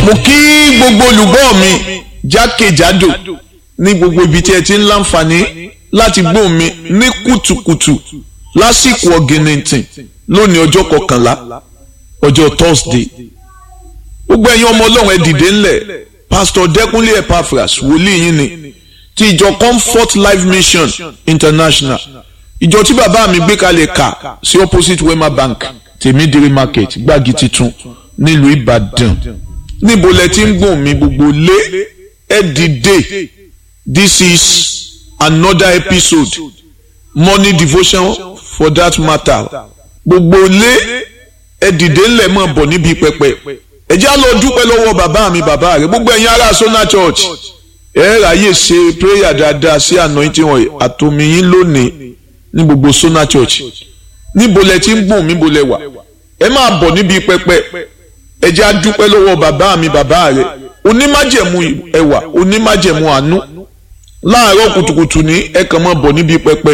mo kí gbogbo olùgbọ́ mi jákèjádò ní gbogbo ibi tí ẹ ti ń láǹfààní láti gbọ́ mi ní kùtùkùtù lásìkò ọ̀gìnìntìn lónìí ọjọ́ kọkànlá ọjọ́ thursday gbogbo ẹ̀yin ọmọ ọlọ́run ẹ dìde ńlẹ̀ pastor dẹ́kunlé epaphras wòlíì yín ni ti ìjọ comfort life mission international ìjọ tí bàbá mi gbé kalẹ̀ kà sí opposite wema bank tèmídìrí market gbági titun nílùú ìbàdàn níbo lẹ ti ń gbọ̀n mi gbogbo lé ẹ dìde this is another episode morning devotion for that matter gbogbo lé ẹ dìde ńlẹ̀ mọ̀ bọ̀ níbi pẹpẹ ẹ já lọ dúpẹ́ lọ́wọ́ bàbá mi bàbá rẹ̀ gbogbo ẹ̀yin ará Sona Church ẹ ráyè ṣe prayer dáadáa sí anointing wọn àtòmíyín lónìí ní gbogbo Sona Church níbo lẹ ti ń gbọ̀n mi bo lẹ wà ẹ máa bọ̀ níbi pẹpẹ ẹ já dúpẹ́ lọ́wọ́ bàbá mi bàbá rẹ̀ onímájẹ̀mú ẹwà onímájẹ̀mú àánú láàárọ̀ kùtùkùtù ní ẹ kàn máa bọ̀ níbi pẹpẹ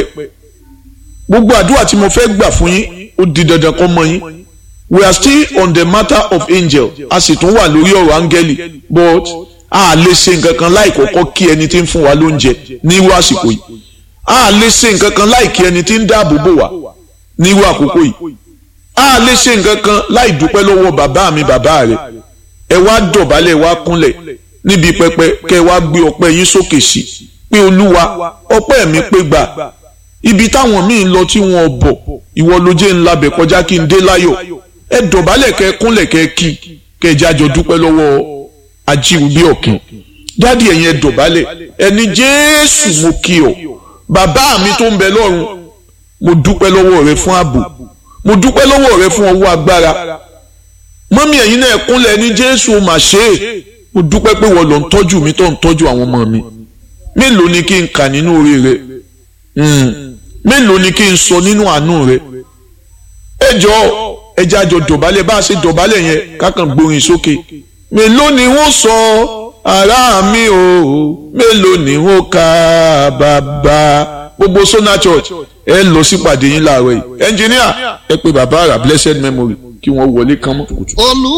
gbogbo àdúrà tí mo fẹ́ gbà fún yín ó di dandan kó mọ yín we are still on the matter of angel a sì tún wà lórí ọ̀rọ̀ áńgẹ́lì but a lè ṣe nǹkan kan láì kọ́kọ́ kí ẹni tí ń fún wa lóúnjẹ nírú àsìkò yìí a lè ṣe nǹkan kan láì kí ẹni tí ń dáàbò bò wá nírú àkókò yìí a lè ṣe nǹkan kan láì dúpẹ́ lọ́wọ́ bàbá mi bàbá rẹ̀ ẹ wá dọ̀bálẹ̀ wá kúnlẹ̀ níbi pẹpẹ kẹ wá gbé ọpẹ́ yín sókè sí pé olúwa ọpẹ́ mi pé gbà ibi táwọn míì lọ tí wọn bọ̀ ìwọ ló jẹ́ ńlá bẹ̀ kọjá kí n dé láyọ̀ ẹ dọ̀bálẹ̀ kẹ kúnlẹ̀ kẹ kí kẹ jájọ dúpẹ́ lọ́wọ́ ajíwúbí ọ̀kìn dádì ẹ̀yin ẹ dọ̀bálẹ̀ ẹni jésù mo kí ọ bàbá mi tó ń bẹ lọ́run mo dúpẹ́ lọ́wọ́ rẹ fún ààbò mo dúpẹ́ lọ́wọ́ rẹ fún ọwọ́ agbára mọ́mí ẹ̀yin náà kúnlẹ̀ ní jésù mà ṣe é mo dúpẹ́ pé wọ́n lọ ń tọ́jú mi tó ń tọ́jú àwọn ọmọ mi mélòó ni kí n kà nínú orí rẹ mélòó ni kí n sọ nínú àánú rẹ ẹ jọ ẹ jẹ́ àjọ dọ̀bálẹ̀ bá a ṣe dọ̀bálẹ̀ yẹn kákan gbórin sókè mélòó ni wọ́n sọ ará mi o mélòó ni wọ́n kà bàbá gbogbo Sona Church ẹ lọ sípàdé yín láàárọ̀ yìí ẹnjìníà ẹ pé bàbá àrà blessed memory kí wọ́n wọlé kán mọ́. olú